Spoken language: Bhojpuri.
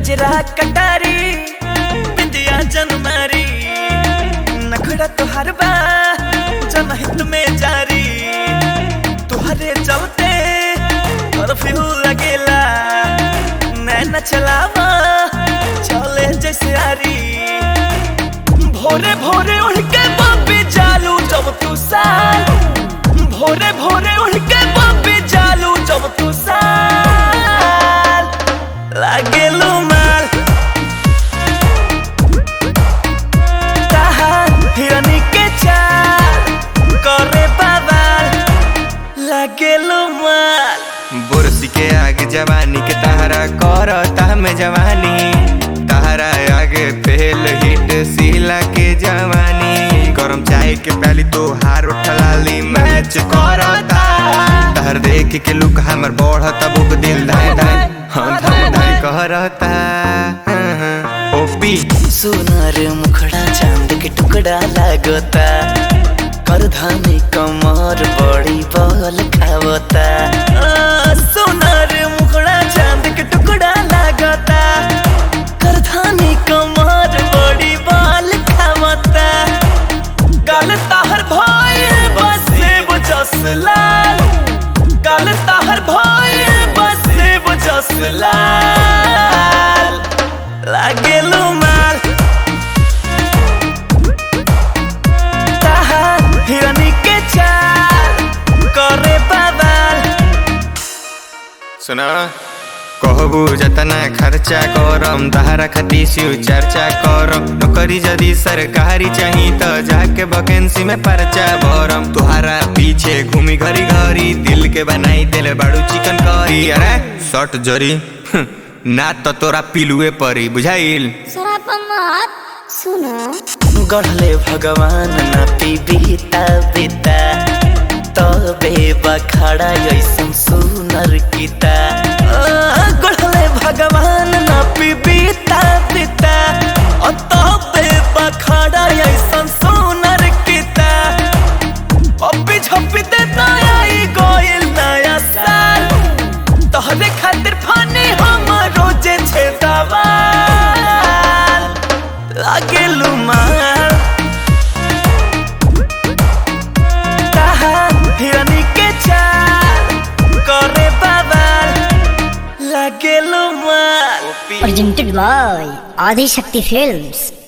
कजरा कटारी बिंदिया जनमारी नखड़ा तुहार बा जनहित में जारी तुहरे चलते कर्फ्यू लगेला नैना चलावा चले जैसे आरी भोरे भोरे उठ के बापे चालू जब तू साल भोरे भोरे उठ के बापे चालू जब तू साल लागेलू माल ताहा हिरनी के चाल करे बवाल लागेलू माल बुरसी के आगे जवानी के तहरा करता में जवानी तहरा आगे फेल हिट सीला के जवानी गरम चाय के पहली तो हार उठलाली मैच करता तहर देख के लुक हमर बढ़ता बुक दिल धाय धाय हम धाय धाय करता ओपी सोनार मुखड़ा चांद के टुकड़ा लागता करधानी कमर बड़ी बल खावता आ, सोनार मुखड़ा चांद के टुकड़ा लागता करधानी कमर बड़ी बल खावता गल ताहर भाई बसे बजस लाल गल ताहर भाई बसे बजस लाल लागेलू माल ताहा हिरनी के चाल करे बवाल सुना कहबू जतना खर्चा करम तहरा खाती सिउ चर्चा करम नौकरी यदि सरकारी चाही त जाके वैकेंसी में पर्चा भरम तुहारा पीछे घूमी घरी घरी दिल के बनाई दिल बड़ू चिकन करी अरे शर्ट जरी हं, ना तो तोरा पिलुए परी बुझाइल शराब मत सुनो गढ़ले भगवान न पीबीता बीता तबे बखाड़ा ऐसन सुनर गीता आ, गढ़ले भगवान न पीबीता बीता अ तबे बखाड़ा ऐसन सुनर गीता अभी झपी दे नया ई गोइल नया साल तोहरे खातिर फानी हम रोजे छे दवाल लागेलू माल ताहा हिरनी के चाल करे बवाल लागेलू माल presented by Adi Shakti Films